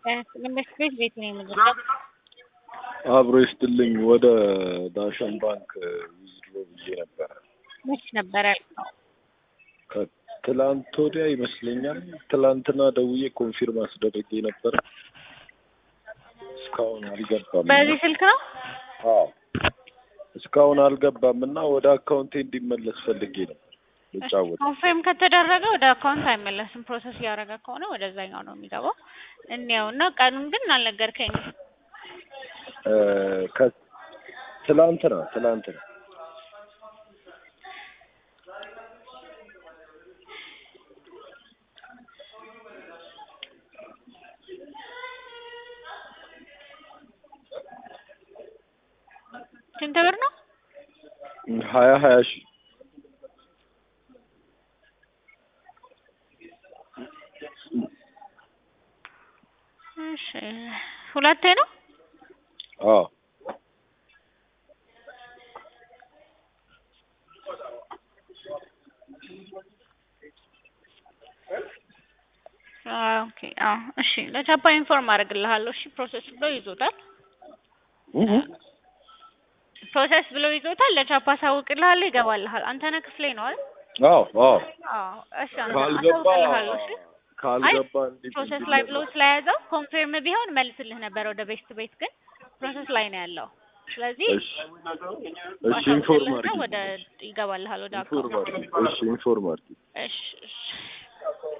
መንግስት ቤት ቤት ነው የምገዛው። አብሮ ይስጥልኝ። ወደ ዳሸን ባንክ ዊዝድሮ ብዬ ነበረ መች ነበረ ያልከው? ከትላንት ወዲያ ይመስለኛል። ትላንትና ደውዬ ኮንፊርም አስደርጌ ነበረ። እስካሁን አልገባም። በዚህ ስልክ ነው? አዎ እስካሁን አልገባም እና ወደ አካውንቴ እንዲመለስ ፈልጌ ነበር ልጫወት። ኮንፊርም ከተደረገ ወደ አካውንት አይመለስም። ፕሮሰስ እያደረገ ከሆነ ወደዛኛው ነው የሚገባው። እንየው እና ቀኑን ግን አልነገርከኝም። እ ከ- ትላንትና ትላንትና ስንት ብር ነው? ሀያ ሀያ ሺህ እሺ ሁለቴ ነው? አዎ አዎ ኦኬ አዎ እሺ ለቻፓ ኢንፎርም አደርግልሃለሁ። እሺ ፕሮሰስ ብሎ ይዞታል። ፕሮሰስ ብሎ ይዞታል። ለቻፓ አሳውቅልሃለሁ፣ ይገባልሃል። አንተነህ ክፍሌ ነው አይደል? አዎ አዎ አዎ እሺ አንተ ካልገባ አሳውቅልሃለሁ። እሺ ካልገባ እንዲህ ፕሮሰስ ላይ ብሎ ስለያዘው ኮንፊርም ቢሆን መልስልህ ነበር ወደ ቤስት ቤት ግን ፕሮሰስ ላይ ነው ያለው። ስለዚህ እሺ እሺ ኢንፎርም አሳውቅልህና አድርጊ ወደ ይገባልሃል ወደ ኢንፎርም አካውንት። አድርጊ እሺ ኢንፎርም አድርጊ እሺ እሺ